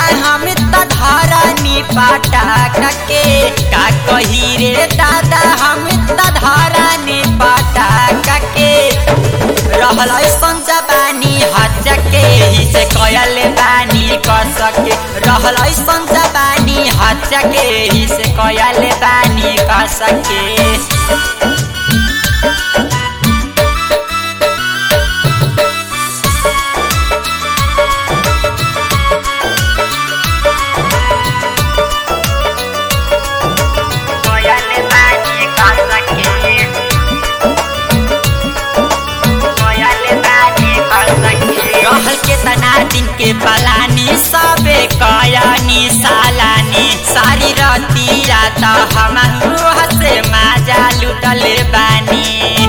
हम त धरनी पटाक के का कही रे दादा हम त धरनी पटाक के रहल ऐसन जबानी हज के ही से कयल बानी कर सके रहल ऐसन जबानी हज के ही से कयल बानी कर सके कयल बानी कर सके रहल के तना दिन के पलानी सबे कयानी सालानी सारी रती रात हम से माजा लुटल बानी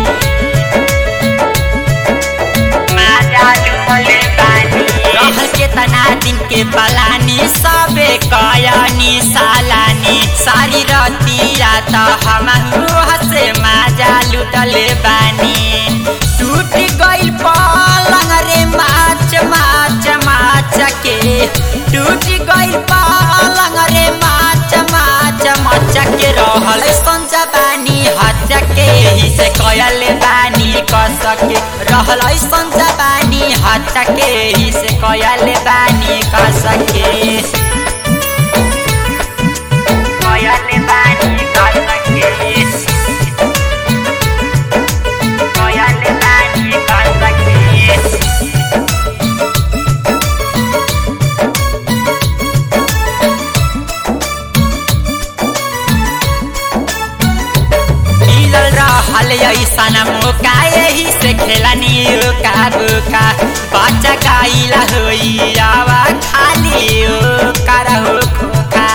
माजा लुटल बानी रहल के तना दिन के पलानी सबे कयानी सालानी सारी रती रात हम से माजा लुटल बानी टूट गइल पलंग रे माच माच माच के टूट गइल पलंग रे माच माच माच के रहल संजा बानी हज के ही से कयल बानी कर सके रहल संजा बानी हज के ही से कयल बानी कर सके कयल बानी कर सके कयल बानी कर सके मिलल रहल ऐसन मौका यही से खेलनी का बुका बच्चा गाइला होई आवा खाली ओ करहो खोखा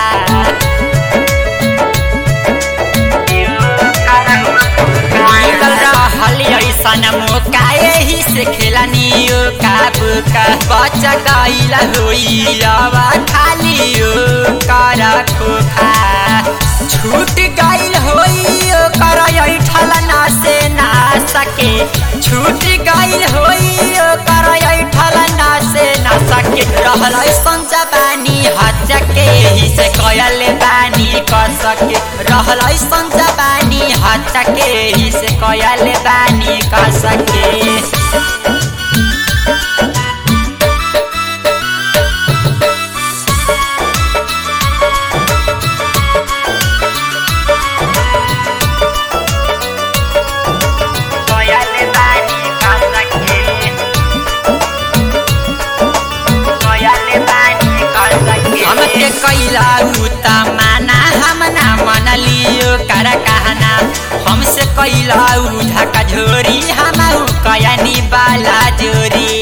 मिलल रहल ऐसन मौका यही से खेलनी का बुका बच्चा गाइला होई आवा खाली ओ कर खोखा छूट गइल होई ओकर ऐठल ना से ना सके छूट गइल होई ओकर ऐठल ना से ना सके रहल ऐसन जबानी हज के ही से कयल बानी कर सके रहल ऐसन जबानी हज के ही से कयल बानी कर सके कयल बानी कर सके कयल बानी कर सके हमके कैला उ त माना हम ना मनलियो कर कहना हमसे कैला उ ढका झोरी हम कयनी बाला जोरी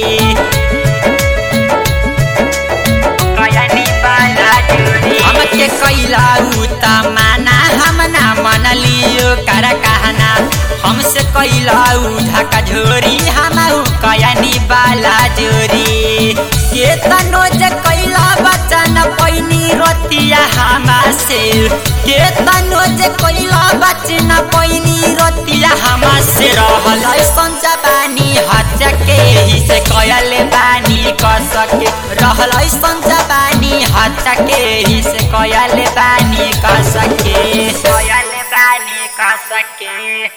कयनी बाला जोरी हमके कैला उ त माना हम ना मनलियो कर कहना हमसे कैला उ ढका झोरी हम कयनी बाला जोरी के तनो जे कैला बचन पैनी रतिया हमा से के तनो जे कैला बचन पैनी रतिया हमा से रहल ऐसन जबानी हज के ही से कयल बानी कर सके रहल ऐसन जबानी हज के ही से कयल बानी कर सके कयल बानी कर सके